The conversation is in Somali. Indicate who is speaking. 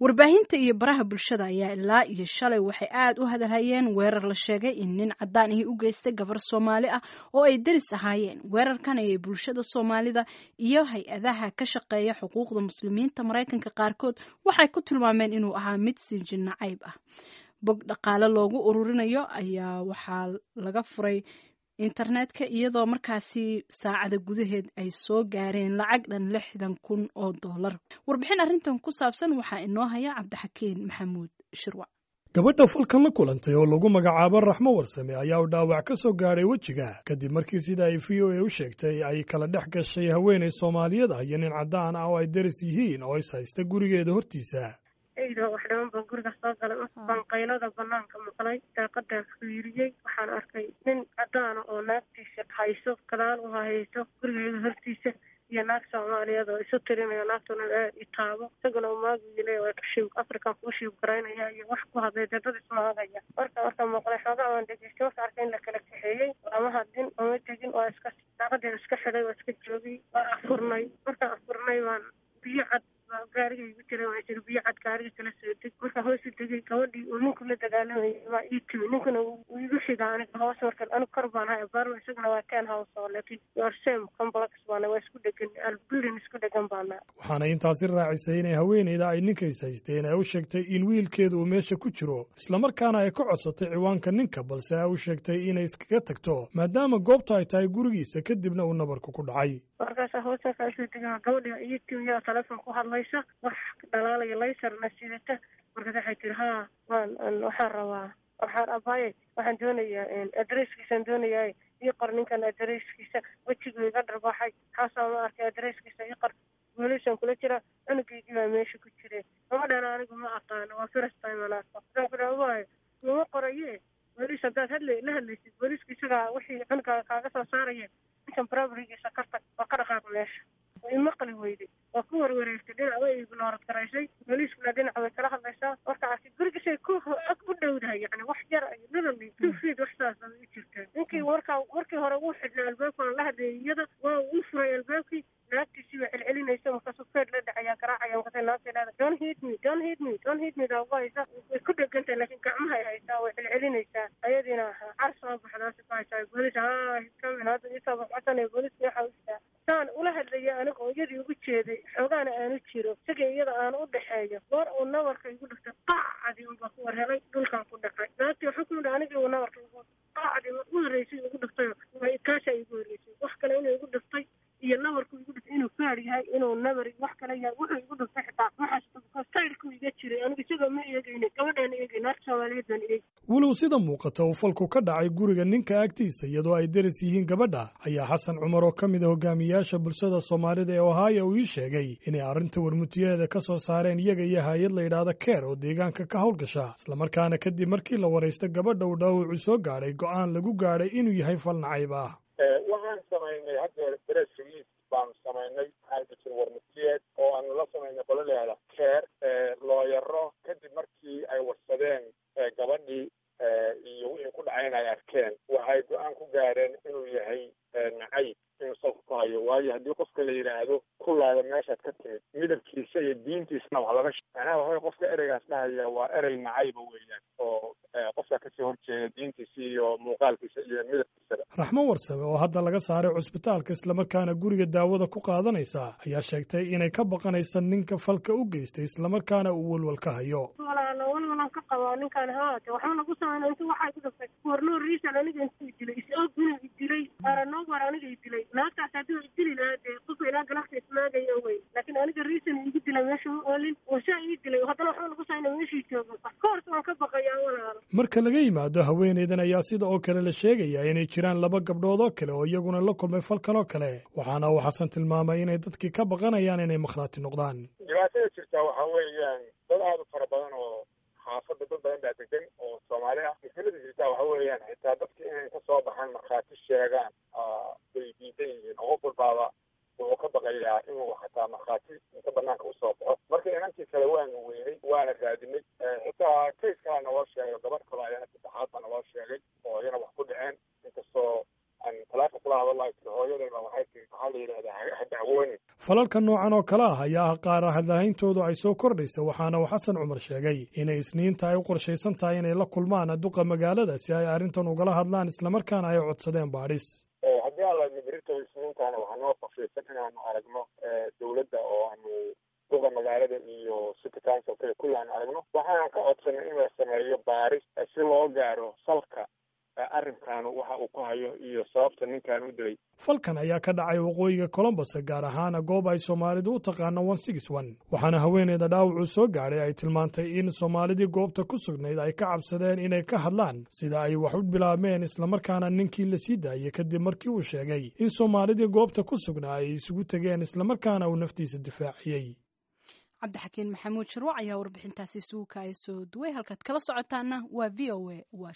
Speaker 1: warbaahinta iyo baraha bulshada ayaa ilaa iyo shalay waxay aad u hadalhayeen weerar la sheegay in nin caddaan ahi u geystay gabar soomaali ah oo ay deris ahaayeen weerarkan ayay bulshada soomaalida iyo hay-adaha ka shaqeeya xuquuqda muslimiinta maraykanka qaarkood waxay ku tilmaameen inuu ahaa mid sinjin nacayb ah bog dhaqaale loogu ururinayo ayaa waxaa laga furay internetka iyadoo markaasi saacada gudaheed ay soo gaareen lacag dhan lixdan kun oo dollar warbixin arrintan ku saabsan waxaa inoo haya cabdixakiin maxamuud shirwac
Speaker 2: gabadha falkan la kulantay oo lagu magacaabo raxmo warsame ayaa u dhaawac ka soo gaadhay wejiga kadib markii sida ay v o a u sheegtay ay kala dhex gashay haweenay soomaaliyeed ah iyo nin caddaan ah oo ay deris yihiin oo is haysta gurigeeda hortiisa
Speaker 3: eyda wax dhiman baan guriga soo galay baan qaylada banaanka maqlay daaqadaan fiiriyey waxaan arkay nin cadaana oo naagtiisa hayso gadaal u hayso gurigeeda hortiisa iyo naag soomaaliyeed oo isu tirinayo naagtuna aad i taabo isaguna umaagile waa kashiib african kuu shiib garaynaya iyo wax ku hadlay dee dad ismaagaya marka marka maqlay xoogaa waan dhegeystay marka arkay in la kala kaxeeyey lama hadlin oma tegin waa iska daaqadeen iska xidhay waa iska joogay waa afurnay markaan afurnay waan biyo cad gaariga igu jira waa jir biyo cad gaariga kala soo deg markaa hoos u degay gabadhii uu ninku la dagaalamayay waa ii timi ninkuna uu igu xiga aniga hoos marka anigu kor baan hay abaarma isaguna waa ten house oo laakiin your same complex baana waa isku dhegan building isku dhegan baana
Speaker 2: waxaana intaasi raacisay inay haweenayda ay ninkays haysteen ay u sheegtay in wiilkeeda uu meesha ku jiro islamarkaana ay ka codsatay ciwaanka ninka balse ay u sheegtay inay iskaga tagto maadaama goobta ay tahay gurigiisa kadibna uu nabarku ku dhacay
Speaker 3: markaasa hoosa kaasoo degaa gabadhi iyo timi yaa telefoon ku hadlaysa wax dhalaalaya laysarna sidata markaas waxay tiri haa waan waxaan rabaa waxaan abaaye waxaan doonayaa adresskiisaan doonayaa ii qor ninkan adresskiisa wejigu iga dharbaxay xaasaa ma arkay adresskiisa ii qor booliisaan kula jira cunugeygii baa meesha ku jire gabadhan anigu ma aqaano waa first time aan arko waxaan ku dhaha waayo lama qoraye booliis haddaad hadla la hadlaysid booliiska isagaa wixii cunuga kaaga soo saaraya ninkan barabrigiisa kartag waa ka dhaqaaq meesha way maqli weyday waa ku warwareegtay dhinac way ignoorad garaysay booliiskuna dhinac way kala hadlaysaa markaasi gurigisay ku ag u dhowdahay yani wax yar ay literally two feet wax saas ay u jirtaa ninkii warkaa markii hore uu xidhnay albaabkaan la hadlayay iyada waa uu furay albaabkii naagtiisii baa celcelinaysa markaasuu feed la dhacayaa garaacaya markaasay naagtay leeda don't hit me don't hit me don't hit me daa ugu haysa way ku dhegantahay laakiin gacmahay haysaa way celcelinaysaa ayadiina car soo baxdaasi ku haysaa booliis haa kamin hadda isoo baxbasanaya booliiska waxa u jiraa saan ula hadlaya aniga oo iyadii ugu jeeday xoogaana aanu jiro isaga iyada aan u dhexeeyo goor uu nabarka igu dhiftay qaacadii unbaa ku warhelay dhulkaan ku dhacay naagtii waxaa ku yidhi anigii uu nabarka igu qaacadii u horreysay igu dhiftay way kaashaa igu horreysay wax kale inuu igu dhiftay iyo nabarku igu dhiftay inuu faar yahay inuu nabar wax kale yahay wuxuu igu dhiftay xitaa waxaas sayrku iga jiray aniga isagoo ma eegayna gabadhaan eegay naagta soomaaliyeed baan eegay
Speaker 2: walow sida muuqata uu falku ka dhacay guriga ninka agtiisa iyadoo ay deris yihiin gabadha ayaa xasan cumar oo ka mid a hogaamiyaasha bulshada soomaalida ee ohio uu ii sheegay inay arrinta warmutiyaheeda ka soo saareen iyaga iyo hay-ad la yidhaahda keer oo deegaanka ka howlgasha islamarkaana kadib markii la waraysta gabadha uu dhaawacu soo gaadhay go'aan lagu gaadhay inuu yahay fal nacayb ah
Speaker 4: waxaan samaynay hadda press release baanu samaynay maxaa jir warmutiyeed oo aanu la samaynay qolo leeda keer looyaro kadib markii ay warsadeen gabadhii iyo wixii ku dhacayn ay arkeen waxay go-aan ku gaareen inuu yahay nacayb inuu salka ku hayo waayo haddii qofka la yidhaahdo ku laada meeshaad ka timid midabkiisa iyo diintiisna wax laga macnaha waxaway qofka ereygaas dhahaya waa erey nacayba weeyaan oo qofka kasii horjeeda diintiisa iyo muuqaalkiisa iyo midabkiisaba
Speaker 2: raxmo warsame oo hadda laga saaray cusbitaalka islamarkaana guriga daawada ku qaadanaysa ayaa sheegtay inay ka baqanaysa ninka falka u geystay islamarkaana uu walwal ka hayo
Speaker 3: walaala walwalan ka qabaa ninkaan haate waxba nagu samayna intu waxay ku dhaftay warno riisan aniga intuu dilay is-og inuu idilay aranobar aniga idilay naagtaas hadduu idili lahaa dee qofka ilaa galafta ismaagaya wey laakiin aniga riisan igu dilay meesha ma oolin wasaa ii dilay haddana waxba nagu samayna meeshii joogo koors waan ka baqayaa walaala
Speaker 2: marka laga yimaado haweenaydan ayaa sida oo kale la sheegaya inay jiraan laba gabdhood oo kale oo iyaguna la kulmay falkan oo kale waxaana uu xasan tilmaamay inay dadkii ka baqanayaan inay makhraati noqdaan
Speaker 4: dhibaatada jirtaa waxaa weeyaan dad aada u fara badan oo xaafadda dad badan baa degan oo soomaali ah mushkilada jirtaa waxa weeyaan xitaa dadka inay ka soo baxaan markhaati sheegaan bay diidan yihiin oo qof walbaaba wuxuu ka baqayaa inuu xataa markhaati inta banaanka usoo baxo marka inankii kale waanu weynay waana raadinay xitaa kays kalaa naloo sheegay gabadh kaloo ayana saddexaad baa naloo sheegay oo iyana wax ku dhaceen inkastoo aan talaaka kula hadalayo tiri hooyadayba waxay tiri maxaa la yidhahdaa ha dacwoonin
Speaker 2: falalka noocan oo kale ah ayaa ah qaar hadlahayntoodu ay soo kordhaysa waxaana uu xasan cumar sheegay inay isniinta ay u qorshaysan tahay inay la kulmaan duqa magaalada si ay arrintan ugala hadlaan islamarkaana ay codsadeen baadhis
Speaker 4: haddii aan laadno berito isniintaana waxaa noo qorshaysan inaanu aragno dowladda oo aanu duqa magaalada iyo city councilka kulli aanu aragno waxaan ka codsanay in la sameeyo baaris si loo gaaro salka arrinkaanu waxa uu ku hayo iyo sababta ninkan u dilay
Speaker 2: falkan ayaa ka dhacay waqooyiga colombos gaar ahaana goob ay soomaalidu u taqaano one six one waxaana haweeneyda dhaawacuu soo gaadhay ay tilmaantay in soomaalidii goobta ku sugnayd ay ka cabsadeen inay ka hadlaan sida ay wax u bilaabmeen islamarkaana ninkii la sii daayey kadib markii uu sheegay in soomaalidii goobta ku sugnaa ay isugu tegeen islamarkaana uu naftiisa difaaciyey
Speaker 1: cabdixakiin maxamuud sharwac ayaa warbixintaasi isugu kaaya soo duway halkaad kala socotaana waa v o a